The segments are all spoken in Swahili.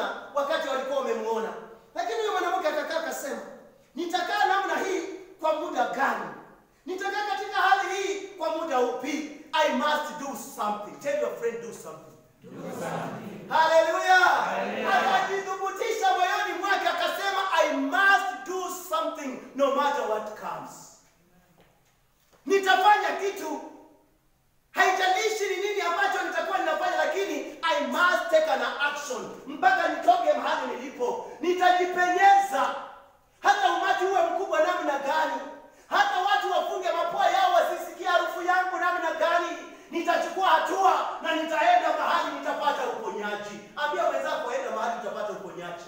hawakumwona wakati walikuwa wamemuona. Lakini huyo mwanamke akakaa akasema, nitakaa namna hii kwa muda gani? Nitakaa katika hali hii kwa muda upi? I must do something. Tell your friend do something. Haleluya! Akajithubutisha moyoni mwake akasema, I must do something no matter what comes. Nitafanya kitu, haijalishi ni nini ambacho nitakuwa ninafanya, lakini I must take an action mpaka nitoke mahali nilipo. Nitajipenyeza hata umati uwe mkubwa namna gani, hata watu wafunge mapua yao wasisikie harufu yangu namna gani, nitachukua hatua na nitaenda mahali nitapata uponyaji. Ambia wenzako, enda mahali utapata uponyaji.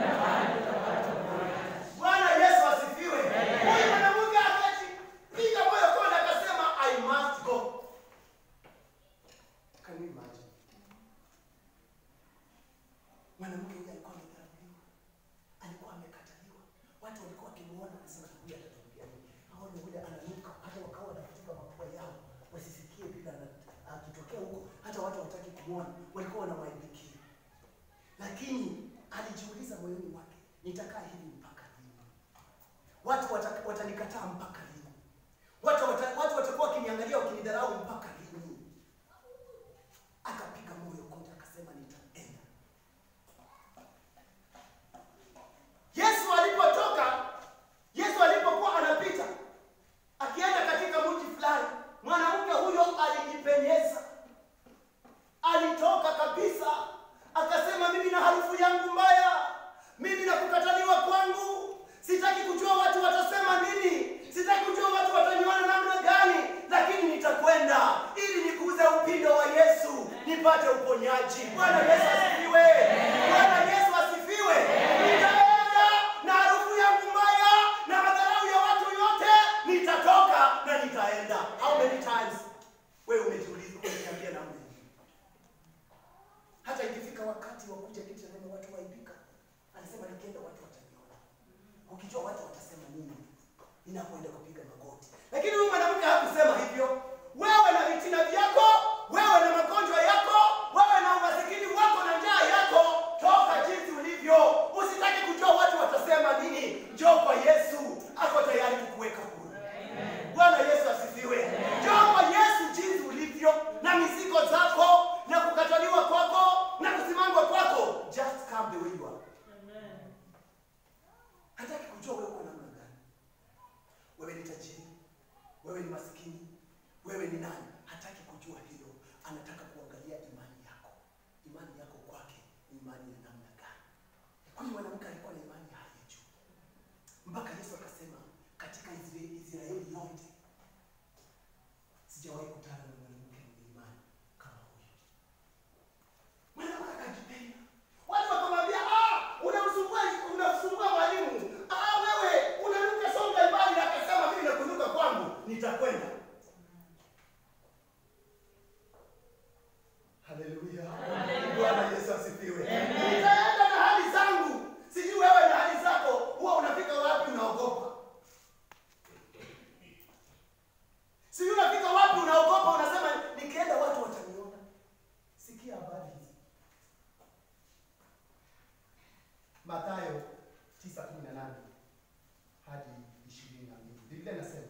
Bwana Yesu asifiwe. Huyu mwanamke akajipiga moyo konde, akasema I must go. Can you imagine? Mwanamke huyu alikuwa amedharauliwa, alikuwa amekataliwa, watu walikuwa wakimuona, anasema huyu atatuambia nini? Aone yule ananuka, hata wakawa wanafutika mapua yao wasisikie bila ana- akitokea huko, hata watu hawataki kumwona, walikuwa wanamwaibikia. Lakini alijiuliza moyoni mwake, nitakaa hivi mpaka lini? Watu wata- watanikataa mpaka lini? Watu wata- watu watakuwa wakiniangalia wakinidharau mpaka lini? Akapiga moyo konde, akasema nitaenda. Yesu alipotoka, Yesu alipokuwa anapita akienda katika mji fulani, mwanamke huyo alijipenyeza, alitoka kabisa, akasema mimi na harufu yangu mbaya, mimi na kukataliwa kwangu, sitaki kujua watu watasema nini, sitaki kujua watu wataniona namna gani, lakini nitakwenda ili nikuze upindo wa Yesu nipate uponyaji. Bwana Yesu asifiwe! Bwana Yesu asifiwe! Nitaenda na harufu yangu mbaya na madharau ya watu yote, nitatoka na nitaenda. How many times wewe umejiuliza, umejiambia namna hii? Hata ikifika wakati wa kuja kiti cha neno watu waibika, anasema nikienda watu wataniona. Ukijua watu watasema nini, ninapoenda kupiga magoti. Lakini huyu mwanamke hakusema hivyo. Wewe na vitina vyako, wewe na magonjwa yako, wewe na umasikini wako na njaa yako, toka jinsi ulivyo. Usitaki kujua watu watasema nini. Njoo kwa Yesu, ako tayari kukuweka huru. Bwana Yesu asifiwe. Njoo kwa Yesu jinsi ulivyo na mizigo zako na kukataliwa kwako na kusimangwa kwako. Just come the way you are. Hataki kujua wewe uko namna gani. Wewe ni tajiri, wewe ni maskini, wewe ni nani? Hataki kujua hilo. Anataka kuangalia imani yako. Imani yako kwake ni imani ya namna gani? Huyu mwanamke alikuwa na imani ya hali ya juu, mpaka Yesu akasema katika Israeli, Israeli yote sijawahi kutana na mwanamke mwenye imani kama huyu. Mwanamke akajipenda, watu wakamwambia, ah, unamsumbua unamsumbua mwalimu, ah, wewe unanuka songa mbali. Akasema mimi nakunuka kwangu, nitakwenda. Haleluya, Bwana Yesu asifiwe. Nitaenda na hali zangu, sijui wewe na hali zako, huwa unafika wapi unaogopa Sijui unafika wapi unaogopa, unasema nikienda watu wataniona. Sikia habari hizi. Mathayo 9:18 hadi 22. Biblia inasema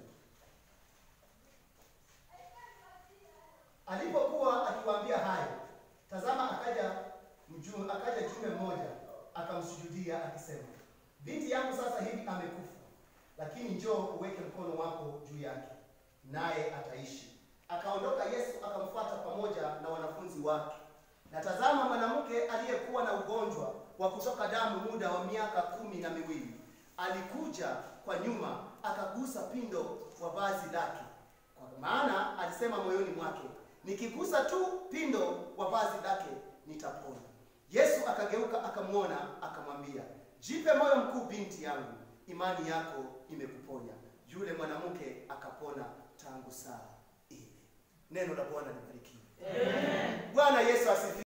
alipokuwa akiwaambia hayo, tazama, akaja mjumbe, akaja jumbe mmoja akamsujudia akisema, binti yangu sasa hivi amekufa, lakini njoo uweke mkono wako juu yake naye ataishi. Akaondoka Yesu akamfuata pamoja na wanafunzi wake. Na tazama, mwanamke aliyekuwa na ugonjwa wa kutoka damu muda wa miaka kumi na miwili alikuja kwa nyuma, akagusa pindo wa vazi lake, kwa maana alisema moyoni mwake, nikigusa tu pindo wa vazi lake nitapona. Yesu akageuka akamwona, akamwambia, jipe moyo mkuu, binti yangu, imani yako imekuponya. Yule mwanamke akapona tangu saa ile. Neno la Bwana libarikiwe. Bwana Yesu asifiwe.